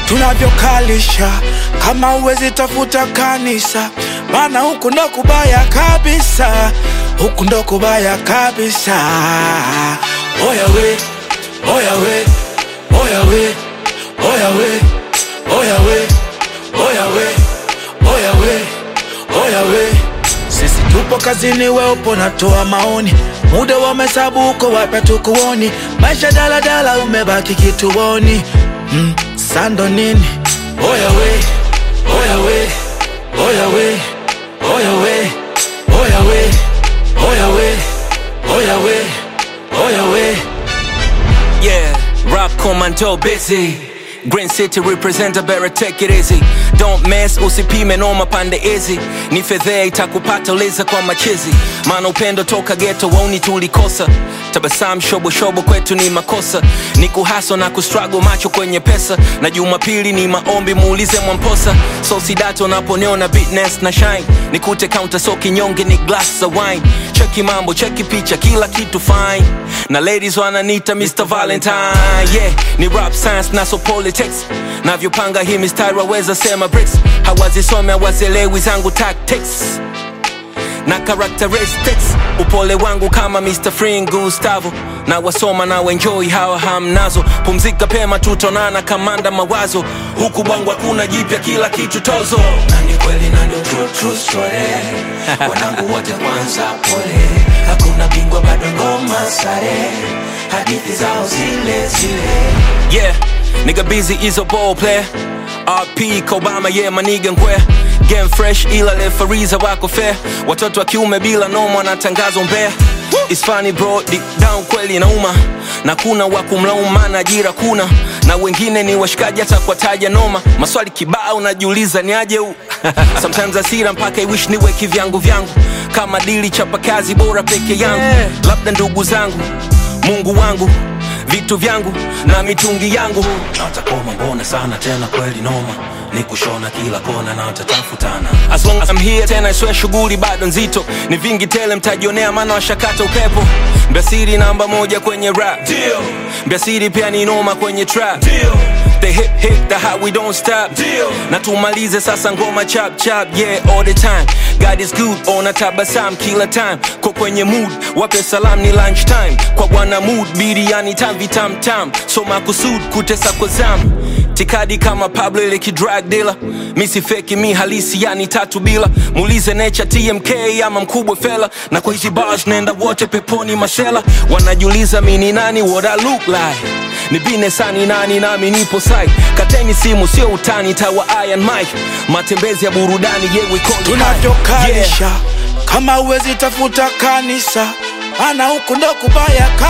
tunavyokalisha kama uwezi tafuta kanisa maana huku ndo kubaya kabisa huku ndo kubaya kabisa oya we oya we oya we oya we oya we oya we oya we oya we sisi tupo kazini we upo natoa maoni muda wa mahesabu uko wapi tukuoni maisha daladala umebaki kituoni mm, sando nini oya we oya we oya we oya we oya we oya we oya we oya we Yeah, rap commando busy. Green City representer better take it easy. Don't mess, usipime noma pande hizi. Ni fedhea itakupata uliza kwa machizi. Maana upendo toka ghetto wauni tulikosa. Tabasamu shobo shobo kwetu ni makosa. Ni kuhaso na kustruggle macho kwenye pesa. Na Jumapili ni maombi muulize Mwamposa. So sidato naponiona bitness na shine. Nikute counter so kinyonge ni glass za wine. Cheki mambo, cheki picha, kila kitu fine. Na ladies wananita Mr. Valentine. Yeah, ni rap science na so politics. Navyopanga hii mistari waweza sema bricks. Hawazisome hawazielewi zangu tactics na characteristics upole wangu kama Mr. Free Gustavo na wasoma na enjoy hawa hamnazo pumzika pema tutonana kamanda mawazo huku bwangu hakuna jipya kila kitu tozo na ni kweli na ndio true, true story wanangu wote kwanza pole hakuna bingwa bado ngoma sare hadithi zao zile zile yeah nigga busy is a ball player RP Kobama yeah maniga ngwe game fresh ila refariza wako fair watoto wa kiume bila noma wanatangazwa mbea It's funny bro deep down kweli inauma na kuna wa kumlaumu maana ajira kuna na wengine ni washikaji hata kwa taja noma maswali kibao unajiuliza ni aje huu sometimes asira mpaka iwish niwe kivyangu vyangu kama dili chapa kazi bora peke yangu labda ndugu zangu mungu wangu vitu vyangu na mitungi yangu na watakoma mbona sana tena kweli noma ni kushona kila kona na watatafutana as long as I'm here tena iswe shughuli bado nzito ni vingi tele mtajionea maana washakata upepo mbiasiri namba moja kwenye rap Deal, mbiasiri pia ni noma kwenye trap deal, the hip hip the how we don't stop Deal. na tumalize sasa ngoma chap chap yeah all the time God is good ona tabasam kila time ko kwenye mood wape salam ni lunch time kwa bwana mood biriani tam vitam tam so makusud kutesa kwa zam tikadi kama Pablo ile kidrag dealer mi si feki mi halisi yani tatu bila muulize nature TMK ama mkubwa fela na kwa hizi bars nenda wote peponi masela wanajiuliza mi ni nani what I look like ni bine sani nani nami nipo sai kateni simu sio utani tawa iron mike matembezi ya burudani yewe tunavyokalisha kama uwezi tafuta kanisa maana huku ndo kubaya ka